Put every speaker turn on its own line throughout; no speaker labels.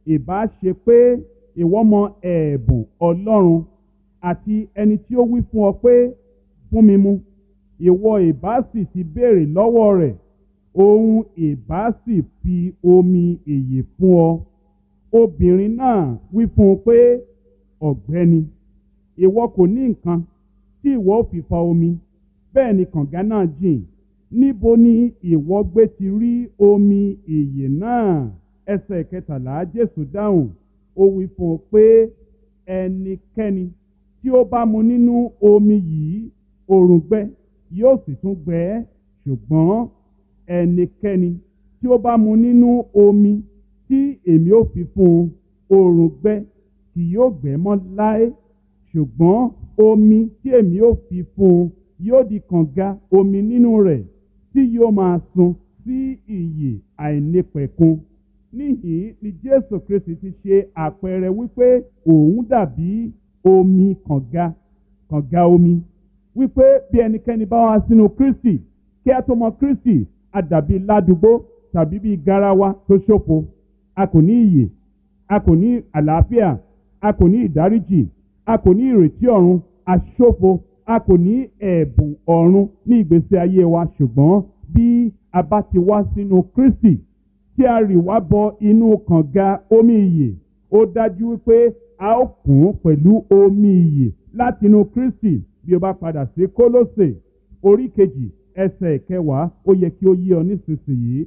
ìbá ṣe pé ìwọ mọ ẹ̀bùn ọlọ́run àti ẹni tí ó wí fún ọ pé fún mi mu ìwọ ìbá sì ti béèrè lọ́wọ́ rẹ̀ òun ìbá sì fi omi ìyè fún ọ obìnrin náà wí fún un pé ọ̀gbẹ́ni ìwọ kò ní nǹkan tí ìwọ ò fi fa omi bẹ́ẹ̀ ni kànga náà jìn níbo ni ìwọ gbé ti rí omi ìyè náà ẹsẹ̀ kẹtàlá jésù dáhùn ó wí fún un pé ẹnikẹ́ni tí ó bá mu nínú omi yìí òrùngbẹ yóò sì tún gbẹ ẹ́ ṣùgbọ́n ẹnikẹ́ni tí ó bá mu nínú omi tí èmi ò fi fún un òrùngbẹ kì yóò gbẹ mọ́ láé ṣùgbọ́n omi tí èmi ò fi fún un yóò di kànga omi nínú rẹ̀ tí yóò máa sun sí ìyè àìnípẹ̀kun níhìn ni jésù kristi ti ṣe àpẹẹrẹ wípé òun dàbí omi kànga kànga omi wípé bí ẹnikẹ́ni bá wá sínú kristi kí a tó mọ kristi a dàbí ládùúgbò tàbí bí garawa tó ṣòfo a kò ní ìyè a kò ní àlàáfíà a kò ní ìdáríjì a kò ní ìrètí ọ̀run a ṣòfo a kò ní ẹ̀bùn ọ̀run ní ìgbésí ayé wa ṣùgbọ́n bí a bá ti wá sínú kristi tí a rì wá bọ inú kànga omi ìyè ó dájú wípé a ó kún pẹ̀lú omi ìyè látinú kristi bí o bá padà sí kólósè orí kejì ẹsẹ̀ kẹwàá ó yẹ kí ó yí ọ nísinsìnyí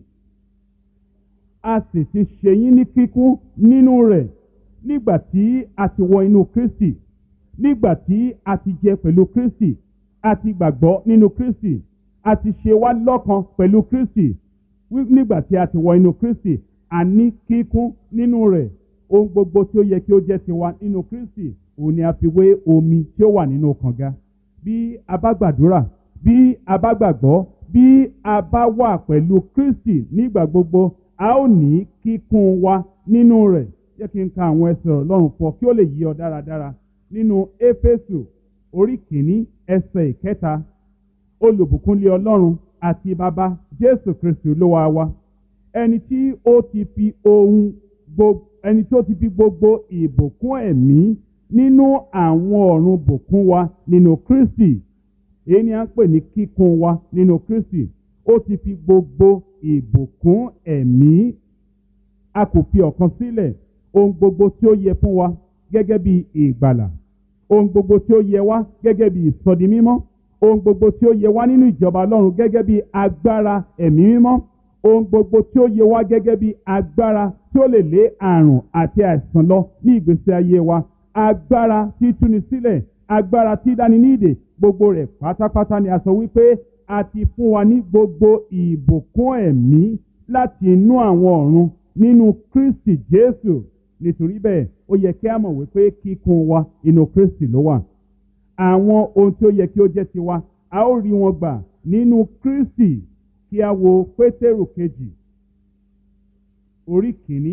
a sì ti ṣe yín ní kíkún nínú rẹ̀ nígbà tí a ti wọ inú kristi nígbà tí a ti jẹ pẹ̀lú kristi a ti gbàgbọ́ nínú kristi a ti ṣe wá lọ́kan pẹ̀lú kristi nígbà tí a ti wọ inú kristi a ní kíkún nínú rẹ̀ ohun gbogbo tí ó yẹ kí ó jẹ́ tiwa nínú kristi òun ni a fi wé omi tí ó wà nínú kànga bí a bá gbàdúrà bí a bá gbàgbọ́ bí a bá wà pẹ̀lú kristi nígbà gbogbo a ó ní kíkún wa nínú rẹ̀ jẹ́ kí n ka àwọn ẹsẹ̀ ọlọ́run fọ kí ó lè yí ọ dáradára nínú éfésù orí kìíní ẹsẹ̀ ìkẹta olùbùkúnlé ọlọ́run àti bàbá jésù kristu olúwa wa ẹni tí ó ti fi ohun gbogbo ẹni tí ó ti fi gbogbo ìbùkún ẹ̀mí nínú àwọn ọ̀run bùkún wa nínú kristi èyí ni a ń pè ní kíkún wa nínú kristi ó ti fi gbogbo ìbùkún ẹ̀mí a kò fi ọ̀kan sílẹ̀ ohun gbogbo tí ó yẹ fún wa gẹ́gẹ́ bí ìgbàlà ohun gbogbo tí ó yẹ wá gẹ́gẹ́ bí ìsọdi mímọ́ ohun gbogbo tí ó yẹ wá nínú ìjọba ọlọ́run gẹ́gẹ́ bí agbára ẹ̀mí mímọ́ ohun gbogbo tí ó yẹ wá gẹ́gẹ́ bí agbára tí ó lè lé àrùn àti àìsàn lọ ní ìgbésí ayé wa agbára tí túni sílẹ̀ agbára tí dáni ní ìdè gbogbo rẹ̀ pátápátá ni a sọ wípé a ti fún wa ní gbogbo ìbùkún ẹ̀mí láti inú àwọn ọ̀run nínú kristi jésù nítorí bẹ́ẹ̀ ó yẹ kí a mọ̀ wípé kíkún wa inú kristi ló wà àwọn ohun tí ó yẹ kí ó jẹ́ tiwa a ó rí wọn gbà nínú kristi kí a wo pétérù kejì orí kìíní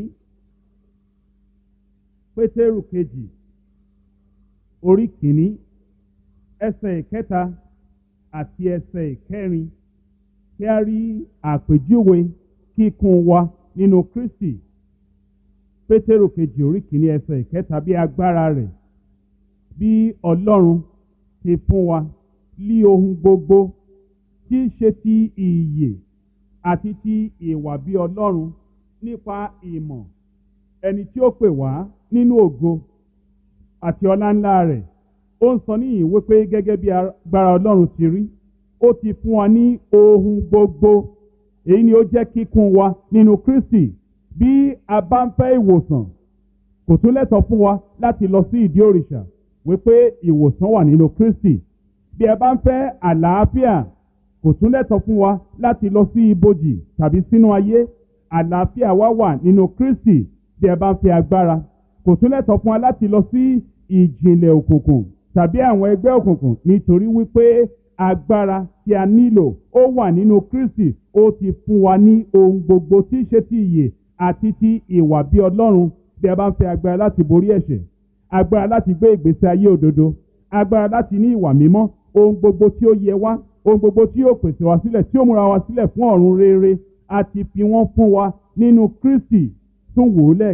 pétérù kejì orí kìíní ẹsẹ̀ ìkẹta àti ẹsẹ̀ ìkẹrin kí a rí àpèjúwe kíkún wa nínú kristi pétérù kejì orí kìíní ẹsẹ̀ ìkẹta bí agbára rẹ̀ bí ọlọ́run ti fún wa lí ohun gbogbo tí í ṣe ti ìyè àti ti ìwà bí ọlọ́run nípa ìmọ̀ ẹni tí ó pè wá nínú ògo àti ọlá ńlá rẹ̀ ó ń sọ níyìn wípé gẹ́gẹ́ bí agbára ọlọ́run ti rí ó ti fún wa ní ohun gbogbo èyí ni ó jẹ́ kíkún wa nínú kristi bí a bá ń fẹ́ ìwòsàn kò tún lẹ́tọ̀ fún wa láti lọ sí ìdí òrìṣà wípé ìwòsàn wà nínú kristi bí ẹ bá ń fẹ́ àlàáfíà kò tún lẹ́tọ̀ fún wa láti lọ sí ibojì tàbí sínú ayé àlàáfíà wa wà nínú kristi bí ẹ bá ń fẹ́ agbára kò tún lẹ́tọ̀ fún wa láti lọ sí ìjìnlẹ̀ òkùnkùn tàbí àwọn ẹgbẹ́ òkùnkùn nítorí wípé agbára tí a nílò ó wà nínú kristi ó ti fún wa ní ohun gbogbo tí í ṣe ti ìyè àti ti ìwà bí ọlọ́run bí ẹ bá ń fẹ́ agbára láti borí ẹ̀ṣẹ̀ agbára láti gbé ìgbésí ayé òdodo agbára láti ní ìwà mímọ́ ohun gbogbo tí ó yẹ wá ohun gbogbo tí yóò pèsè wá sílẹ̀ tí ó múra wá sílẹ̀ fún ọ̀run rere àti fi wọ́n fún wa nínú kristi tún wò ó lẹ́ẹ̀kan.